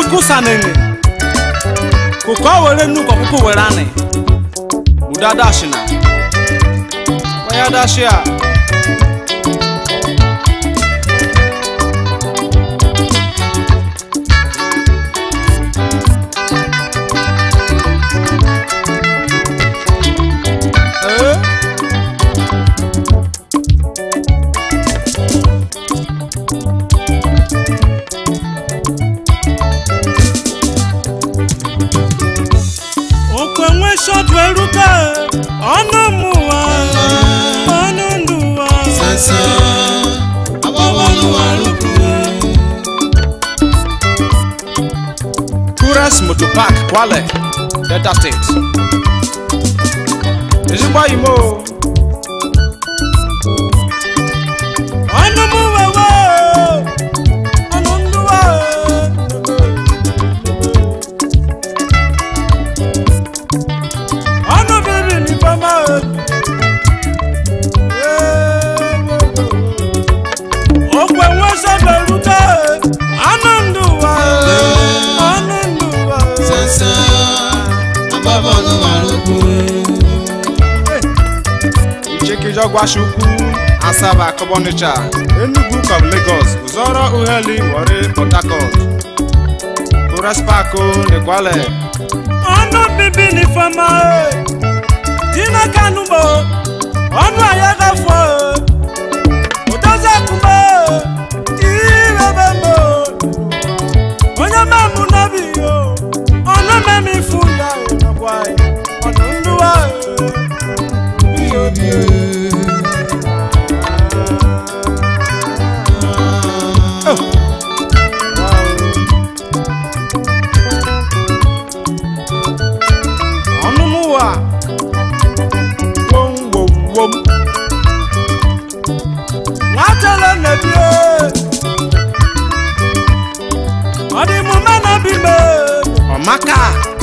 chukwu sanene kụkọ were nnukwu ọkpụkpụ were anị buda dashina waya dashia Eh? okwe nwe shọtụ eruka ọnụ mụwa ọnụ ndụwa Sẹ̀sẹ̀ abọ́bọ́lúwarúkú. Kures Motor Park, Kwale, Delta State. Ezigbo imo ọnụ mụwa wo ọnụ ndụwa ọnụ biri n'ifeoma okwe nwe shọtụ eruka ọnụ ndụwa ọnụ ndụwa Sẹ̀sẹ̀ abọ́bọ́lúwarúkú. Ichekijọgwashi ukwu Asaba Akọbọnịcha Enugu kọb Lagos Uzọrọ Uheli Warri Port Harcourt Kures Park N'Ikwale ọnụ bibi n'ifeoma dina kanugbo ọnụ ahịa gafọ ụdozi akụme irebe onye memụ n'obi yo ọnụ meme ifu ya nakwa ọnụ ndụwa ọnụmụwa wom wom wom nwatele nnebi ọdịmume n'obi me Ọmaka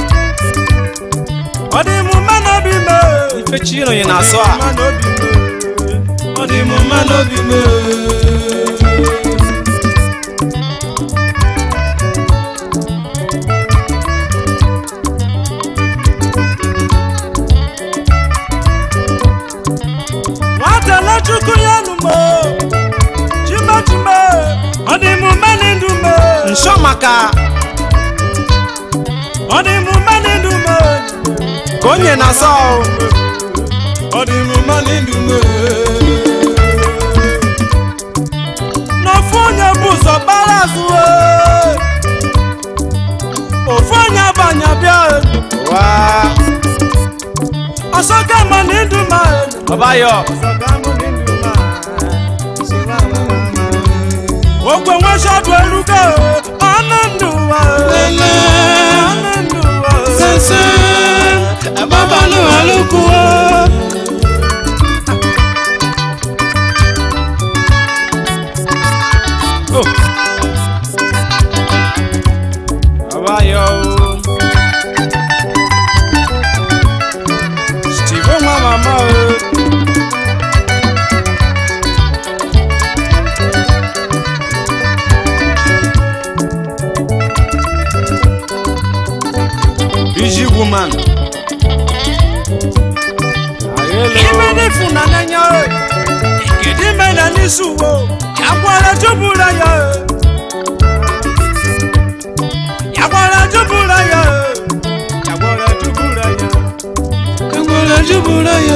ọdịmume n'obi me Ifechi ịnọnye n'azụ a ọdịmume n'obi me nwatele chukwu ya numo chimechime ọdịmume n'ndụ me Nsọ maka ọdịmume n'ndụ me ka onye na-azọ ọdịmume n'ndụ me n'ofu onye bụ ụzọ gbara azụ ee. ofu onye banya bịa ee. wa ọsọ gama n'ndụ ma ee. Ọbayọ ogwe nwe shọdụ erugo ee. ọnụ ndụ wa ee. Lẹ́lẹ́ ọnụ ndụ wa ee. sẹ̀sẹ̀ abọ́bọ́lúwarúkú. Ọbayọ Steve nwa mama o Biji woman ime Ayelo n'ifunananya ee. kedu ime na n'isi uwe yakwara jụbụra ya ee. yakwara jụbụra ya ee. yakwara jụbụra ya Egbọ́dọ̀ jùbúrẹ́ yọ.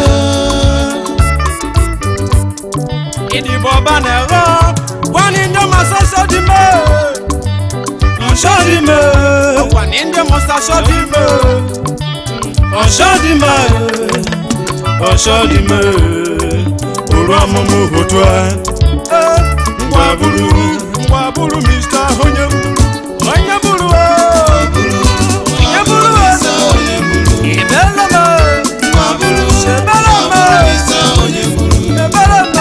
ìdìbò ọba nẹ̀rọ wọ́n ní ndé ma sọ́sọ́ di mẹ́ ọ̀ṣọ́ di mẹ́ wọ́n ní ndé ma sọ́sọ́ di mẹ́ ọ̀ṣọ́ di mẹ́ ọ̀ṣọ́ di mẹ́ òru ọmụmụ otu a ngwa buru ngwa buru mr onye buru onye buru o onye buru o ibele m sebele m ebele m ebele m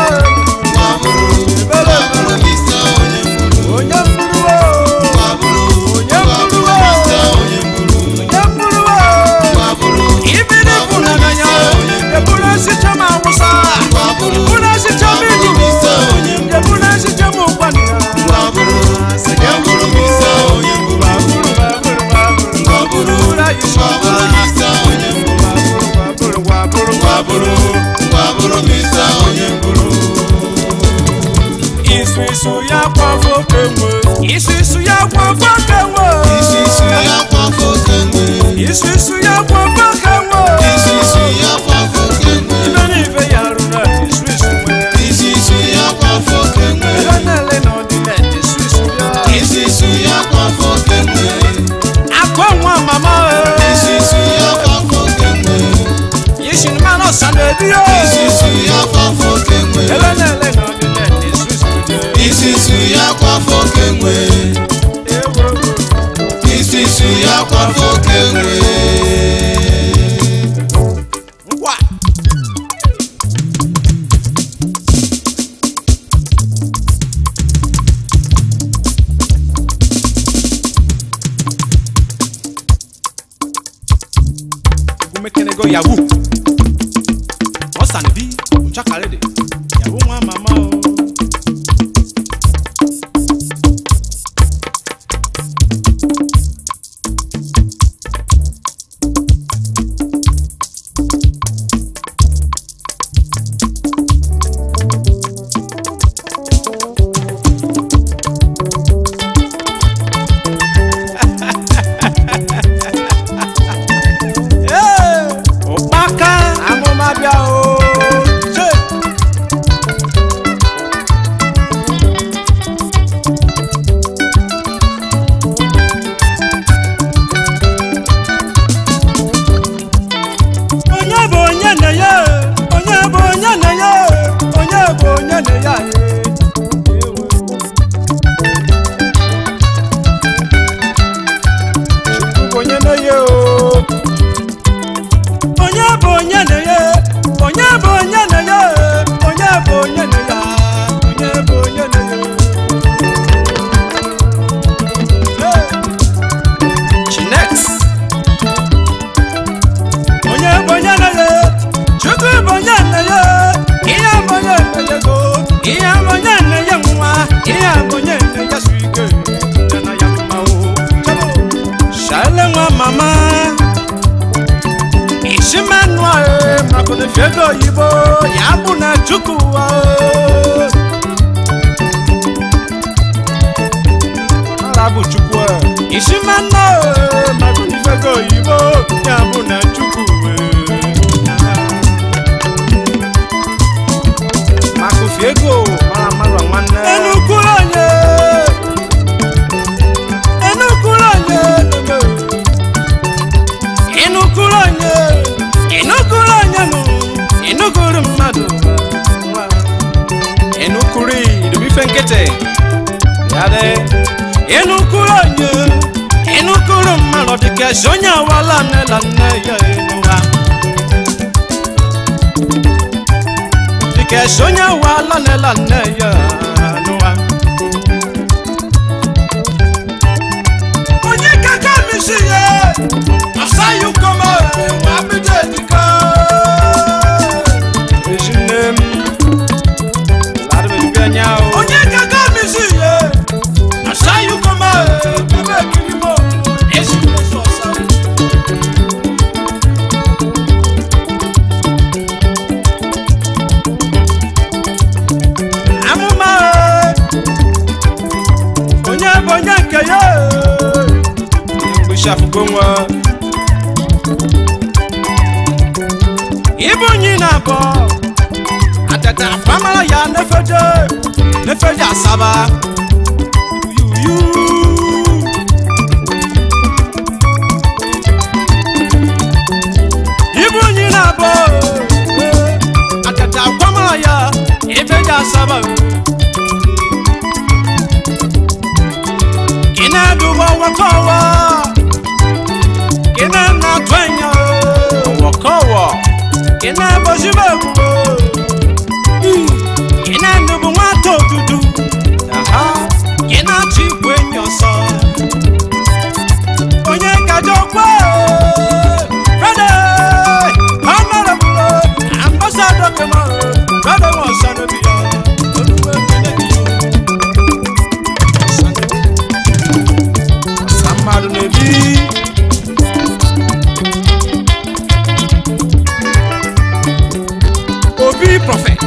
onye buru o onye buru o onye buru o ibiri bụ na nanya eburu esicha m awụsa eburu esicha m ilu eburu esicha m ụkwanị ya enwe isusu ya kwafọ oke enwe ngwa egumekenego yahoo ọsàn bí ọchakarịdị yahoo nwa mama o Ee, ụkpaka amụma bịa o Che! onye bụ onye na ya onye bụ onye na ya onye bụ onye na ya Chukwu bụ onye na ya o onye bụ onye na ya onye bụ onye na ya onye bụ onye na ya onye bụ onye na ya Hey! Chinex onye bụ onye na ya chukwu bụ onye na ya ihe bụ onye na ya go ihe bụ onye na ya nwa ihe bụ onye na ya su ike ya na ya mma o Chabo! shale nwa mama isimenụ ahụ maka na ego oyibo ya bụ na chukwu ụwa ara bụ chukwu isimenụ ahụ maka na ego oyibo ya bụ na chukwu maka ofi ego mara mara nwanne enukwuru onye enukwuru onye ịnụkụrụ onye ịnụkụrụ onye nụ ịnụkụrụ mmadụ ịnụkụrụ idobe nkịtị ya dị ịnụkụrụ onye ịnụkụrụ mmadụ dịka esi onye awala nne na nne ya ịnụra dịka esi onye awala nne na nne ya ịnụra onye kaka misi ya asayu kama wa bide dika ejinem larbe benya onye kaka misi ya asayu kama bebe kirimo esi so sa amụma onye bụ onye nke ya mgbisi afụgo nwa ibu onye na-abọ atata afamara ya nefeje nefeje asaba yuyu ibu onye na-abọ atata afamara ya efeje asaba kinaduba wakowa kina natwenya wakowa kina bozibeku kina ndubu nwata odudu kina chikwe nyoso onye kajokwe Brother, honorable ambassador kema brother wasanobia oluwe kenekiyo mmadụ na-ebi obi prọfet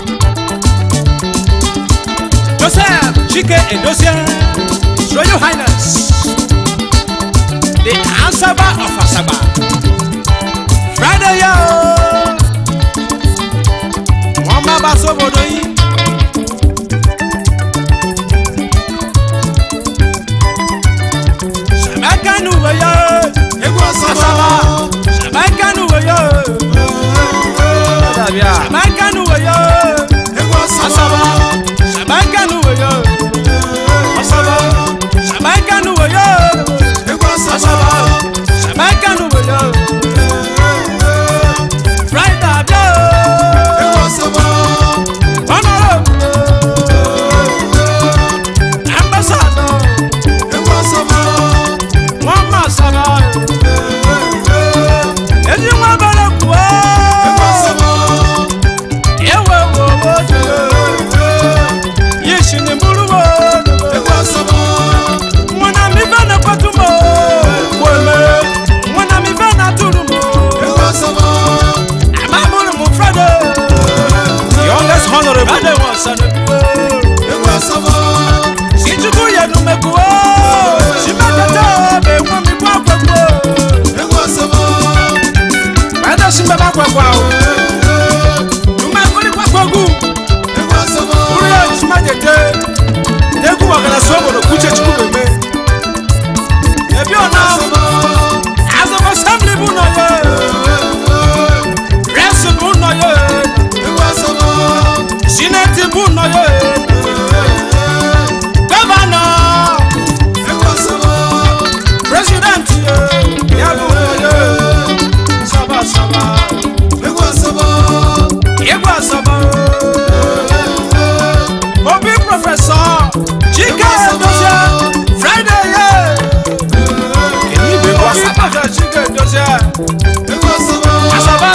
joseph chike edozie royal highness the ansaba of asaba friday ya wọn bá bá sóbodò yìí. Shabakanu wayo, egwu asaba. Shabakanu wayo, Shabakanu wayo, egwu asaba. Shabakanu wayo, asaba.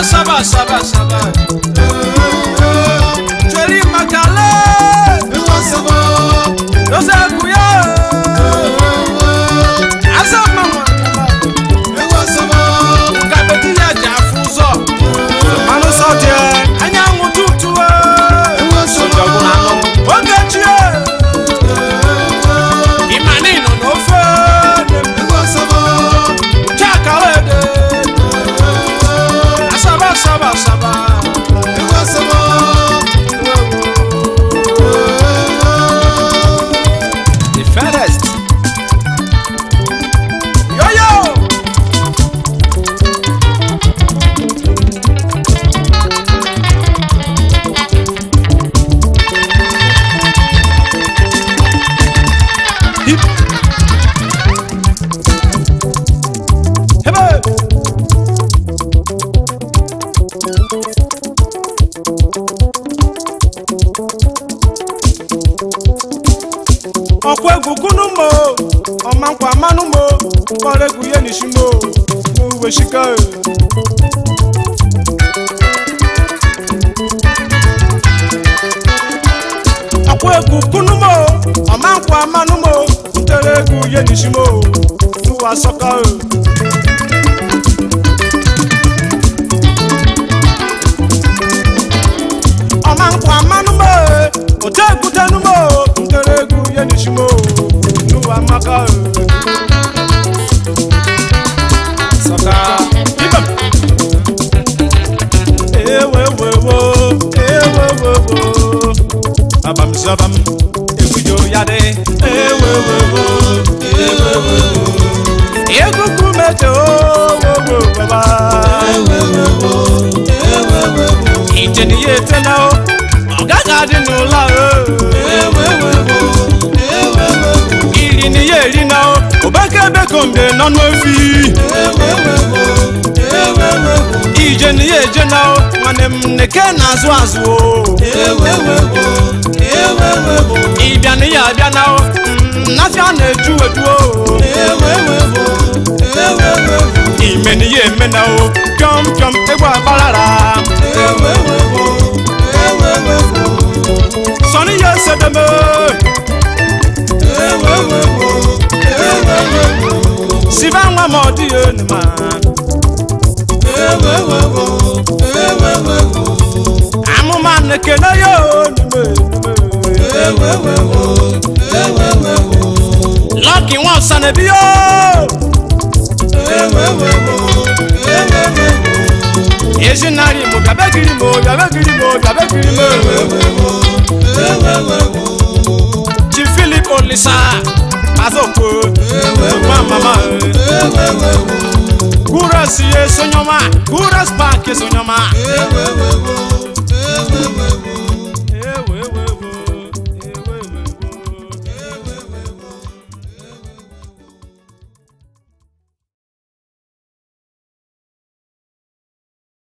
saba saba saba joli makale lọsẹ kuya asa mama kabeti ya ja fún sọ Anụ sọ dị anyanwụ tutu Ojọgburu anụ. oge chie imani nọ n'ofe chakala ede asaba asaba asaba the fairest. yoyo Hebe. ọkwa egwu kunu mo ọma nkwa mmanụ mo kpọrọ egwu ihe n'ishi mo n'uwe shika ọkwa egwu kunu mo ọma nkwa mmanụ mo ntere egwu ihe n'ishi mo n'uwe asọka ọma nkwa mmanụ mo ote egwutenu mo ntere egwu ihe n'ishi mo n'uwe amaka sọka ibem ewewewo ewewewo abamzabam egwujo ya dị ewewewo ewewewo egugu mete owowo baba ìjẹni yé tẹ́lá o ọ̀gága dín nù la o ìrì ni yé rí na o òbẹ́kẹ́bẹ́ kò ń bẹ nánú efi ìjẹni yé jẹ́ na o nwanne m neke na-azụ azụ o ịbịa na ya abịa na o mm, n'afịa na-eju eju o ime na ya eme na o pịọm pịọm egwu agbarara sọni ya esedeme siba nwa ma ọ dịghị enu ma amụma nekene ya onume lọki nwa ọsa na ebi yo ezinari mo bịabegiri mo bịabegiri mo bịabegiri mo chi filip olisa azokwo nwa mama kúrẹ́sì yé sọ́nyọ́mà kúrẹ́sì pàǹkì sọ́nyọ́mà.